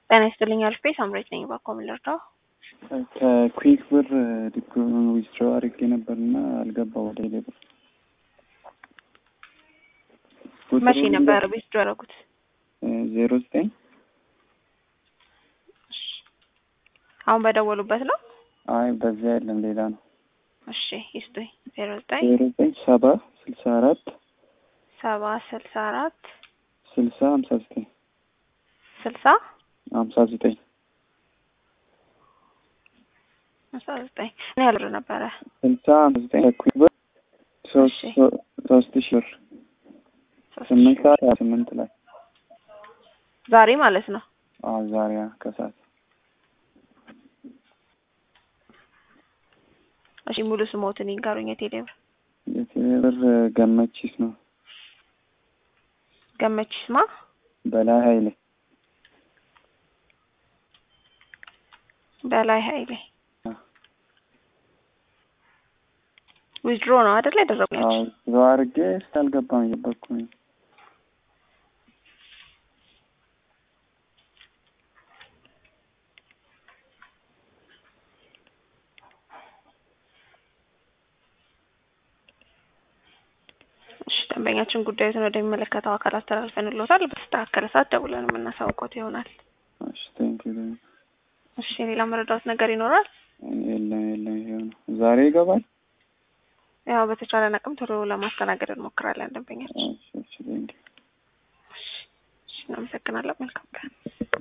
ጤና ይስጥልኝ አልፌ ሳምሬት ነኝ። ባኮ ምን ልርዳው? ከኩዊክ ብር ዲፕሎማ ዊዝድሮ አድርጌ ነበርና አልገባ ወደ ሌ ብር መቼ ነበር ዊዝድሮ ያደረጉት? ዜሮ ዘጠኝ አሁን በደወሉበት ነው? አይ በዚያ የለም ሌላ ነው። እሺ ይስጡኝ። ዜሮ ዘጠኝ ዜሮ ዘጠኝ ሰባ ስልሳ አራት ሰባ ስልሳ አራት ስልሳ ሀምሳ ዘጠኝ ስልሳ ሀምሳ ዘጠኝ ሀምሳ ዘጠኝ ምን ያህል ብር ነበረ? ስልሳ ሀምሳ ዘጠኝ ኩዊክ ብር ሶስት እሺ። ሶስት ሺህ ብር ሶስት ስምንት ሺህ። ሰዓት ሀያ ስምንት ላይ ዛሬ ማለት ነው። አዎ ዛሬ ከሰዓት እሺ ሙሉ ስሞትን ይንገሩኝ። የቴሌ ብር የቴሌ ብር ገመቺስ ነው ገመችስማ በላይ ሀይሌ በላይ ሀይሌ አዎ። ዊዝድሮ ነው አይደል ያደረጉት? አዎ ዞ አድርጌ ስታልገባም እየበኩ ነኝ እሺ ደንበኛችን ጉዳዩን ወደሚመለከተው አካል አስተላልፈንልዎታል። በተስተካከለ ሰዓት ደውለን የምናሳውቆት ይሆናል። እሺ ቴንኪው እሺ ሌላ መረዳት ነገር ይኖራል? የለም የለም ይሄው ነው ዛሬ ይገባል ያው በተቻለን አቅም ቶሎ ለማስተናገድ እንሞክራለን ደንበኛችን። እሺ እሺ ቴንኪው እሺ እሺ እናመሰግናለን። መልካም ቀን